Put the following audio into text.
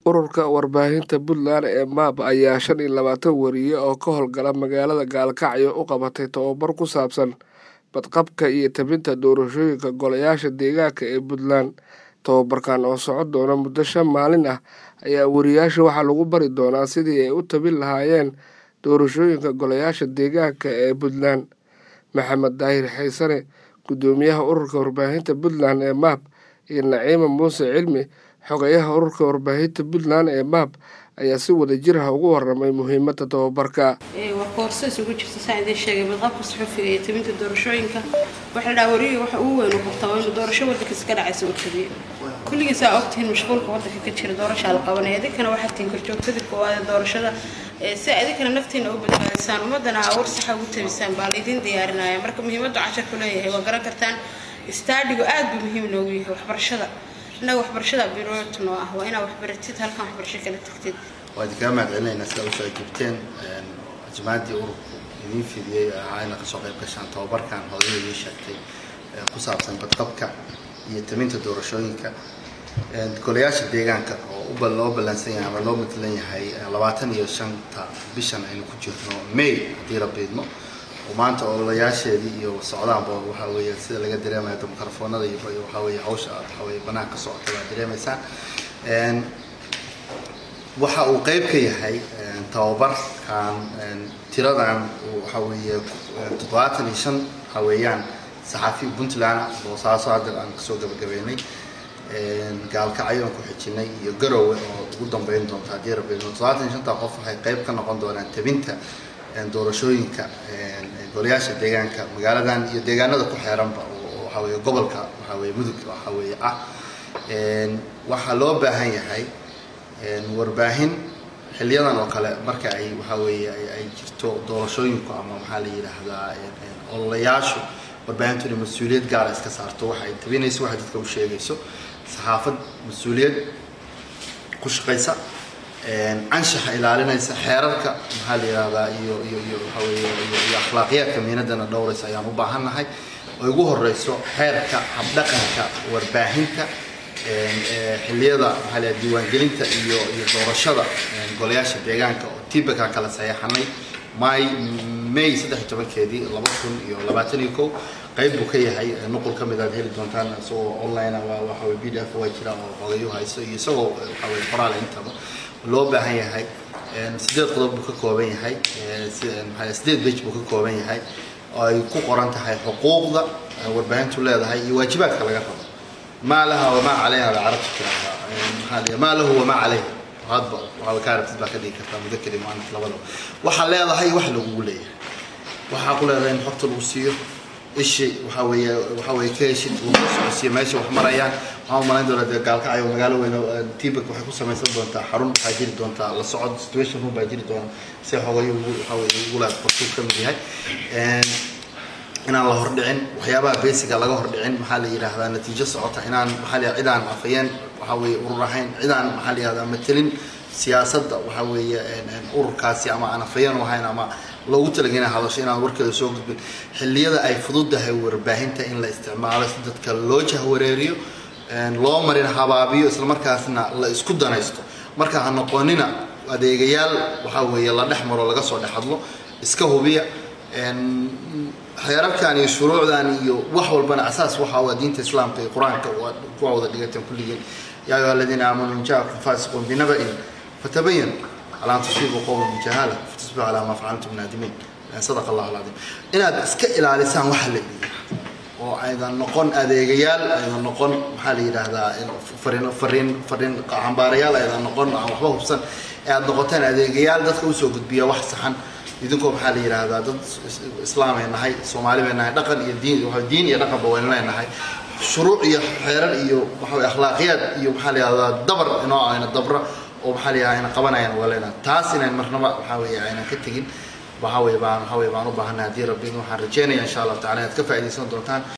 Ururka Warbaahinta Puntland ee MAP ayaa shan iyo labaatan wariye oo ka howlgala magaalada Gaalkacyo u qabatay tababar ku saabsan badqabka iyo tebinta doorashooyinka golayaasha deegaanka ee Puntland. Tababarkan oo socon doona muddo shan maalin ah ayaa wariyeyaasha waxaa lagu bari doonaa sidii ay u tabin lahaayeen doorashooyinka golayaasha deegaanka ee Puntland. Maxamed Daahir Xaysane, Guddoomiyaha Ururka Warbaahinta Puntland ee MAP, iyo Naciima Muuse Cilmi, Xogayaha Ururka Warbaahinta Puntland ee MAP, ayaa si wadajir ah uga warramay muhiimadda tababarka. waa koorso isugu jirta saan idiin sheegay badqabka suxufiga iyo tebinta doorashooyinka waxa la dhahaa wariyiga waxa ugu weyn uu qabtaa waa inuu doorasho waddankiisa ka dhacaysa uu tabiyo kulligiis aa ogtihiin mashquulka waddanka ka jira doorashaa la qabanaya idinkana waxaad tihiin korjoogtadii koowaad ee doorashada si idinkana naftiina u badbaadisaan ummaddana aa war saxa ugu tabisaan baa laydin diyaarinaya marka muhiimaddu casharku leeyahay waa garan kartaan istaadhigu aad buu muhiim noogu yahay waxbarashada innaga waxbarashada birooti noo ah waa inaa waxbaratid halkan waxbarasho kala tagtid waa idinkaga mahad celinaynaa sida usoo ajibteen ajmaadii ururku idiin fidiyey ahaa ina kasoo qayb gashaan tababarkan hooyada idiin sheegtay ku saabsan badqabka iyo taminta doorashooyinka golayaasha deegaanka oo loo ballansan yahay ama loo matalan yahay labaatan iyo shanta bishan aynu ku jirno may haddii la biidmo oo maanta ololayaasheedii iyo socdaanba waxaa weeye sida laga dareemaya mikrofoonada iyo waxaa weeye hawsha waxaa weeye banaanka socota baa dareemaysaan waxa uu qayb ka yahay tababarkan tiradan waxaa weeye toddobaatan iyo shan waxaa weeyaan saxaafi puntland boosaaso hadda aan kasoo gabagabeynay gaalkacyo aan ku xijinay iyo garowe oo ugu dambeyn doonta haddii rabbi toddobaatan iyo shanta qof waxay qayb ka noqon doonaan tabinta doorashooyinka golayaasha deegaanka magaaladan iyo deegaanada ku xeeranba oo waxaa weeye gobolka waxaa weeye mudug waxaa weeye ah waxaa loo baahan yahay warbaahin xiliyadan oo kale marka ay waxaa weeye ay jirto doorashooyinku ama maxaa la yidhaahdaa ololayaashu warbaahintu inay mas-uuliyad gaara iska saarto waxa ay tabinayso waxay dadka u sheegayso saxaafad mas-uuliyad ku shaqaysa anshaxa ilaalinaysa xeerarka maxaa la yidhahdaa iyo iyo iyo waxaa weeye iyo akhlaaqiyaadka miinadana dhowraysa ayaan u baahannahay oo ugu horeyso xeerka habdhaqanka warbaahinta xiliyada maxaa la diiwaangelinta iyo iyo doorashada golayaasha deegaanka oo tibaka kala saxeexanay may may saddex iyo tobankeedii laba kun iyo labaatan iyo kow qayb buu ka yahay nuqul ka mid aad heli doontaan isagoo online waa waxa weye b d f waa jira oo xogayo hayso iyo isagoo waxa weye qoraal intaba loo baahan yahay sideed qodob buu ka kooban yahay maxaa sideed bage buu ka kooban yahay oo ay ku qoran tahay xuquuqda warbaahintu leedahay iyo waajibaadka laga rabo ما لها وما عليها العرب تراها ما له وما عليه هذا وهذا كارت بقى كذي كذا مذكر ما أنت لبلا وحلا هذا هي وحلا قولي وحقول هذا نحط الوصية الشيء وحوي وحوي كيشد وصية ماشي وحمريان وهم ما عندنا قال كعيو مقالوا إنه تيبك وحكوا سما يصير دون تا حرون حاجير دون تا لصعد سيتويشن هو باجير دون سيحوي وحوي يقول هذا فرصة كم دي هاي inaan la hordhicin waxyaabaha basiga laga hordhicin maxaa la yidhaahdaa natiijo socota inaan maxaa la cidaan afayeen waxaa weeye urur ahayn cidaan maxaa la yidhahdaa matelin siyaasadda waxaa weeye ururkaasi ama aan afayeen u ahayn ama loogu talagay inay hadasho inaan warkeeda soo gudbin xilliyada ay fududahay warbaahinta in la isticmaalo si dadka loo jahwareeriyo loo marin habaabiyo islamarkaasna la isku danaysto marka ha noqonina adeegayaal waxaa weeye la dhex maro laga soo dhex hadlo iska hubiya xeerarkan iyo shuruucdan iyo wax walbana asaas waxa waa diinta islaamka iyo qur-aanka kuwa wada dhigateen kulligeen yaa ayuha aladiina aamanuu in jaakum faasiqun binaba'in fatabayan calaa an tusiibuu qowman bijahaala fatusbixu calaa maa facaltum naadimiin sadaqa allahu alcadiim inaad iska ilaalisaan waxa la yidhaha oo aydan noqon adeegayaal aydan noqon maxaa la yidhaahdaa fariin fariin fariin xambaarayaal aydan noqon aan waxba hubsan ee aad noqotaan adeegayaal dadka usoo gudbiya wax saxan idinkoo maxaa la yidhaahdaa dad islaamay nahay soomaali bay nahay dhaqan iyo diin diin iyo dhaqanba waynu leenahay shuruuc iyo xeerar iyo waxaa akhlaaqiyaad iyo maxaa la yidhahdaa dabar inoo ayna dabra oo maxaa la yidhahdaa ayna qabanayaan uga leenahay taas inayn marnaba waxaa weeye aynan ka tegin waxaa weeye baan waxaa weeye baan u baahanay haddii rabbi waxaan rajeynaya insha allahu tacala inaad ka faa'iidaysan doontaan